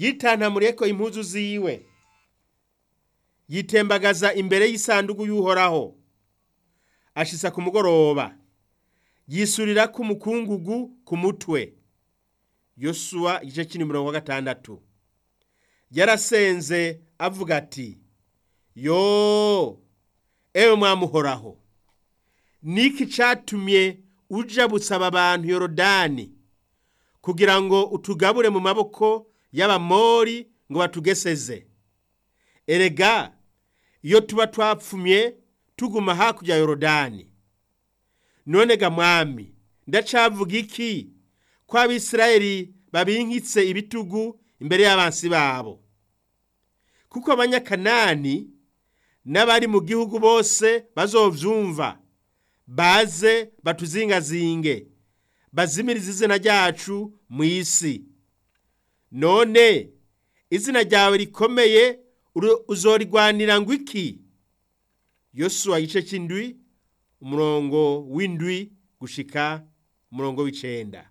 yitantamureko impuzu ziwe yitembagaza imbere y'isanduku y'uhoraho ashisa ku mugoroba yisurira ku mukungugu ku mutwe yosuwa igice cy'ini mirongo wa gatandatu yarasenze avuga ati yo ewe mwamuhoraho niki catumye uja busaba abantu yorodani kugira ngo utugabure mu maboko y'abamori ngo batugeseze erega iyo tuba twapfumye tuguma hakurya yorodani none ga mwami ndacavuga iki ko abisirayeli babinkitse ibitugu imbere y'abansi babo kuko abanyakanani n'abari mu gihugu bose bazovyumva baze batuzingazinge bazimirize izina ryacu mu isi none izina ryawe rikomeye uzorigwanira ngo iki yosuwa igice cy'indwi umurongo w'indwi gushika umurongo w'icenda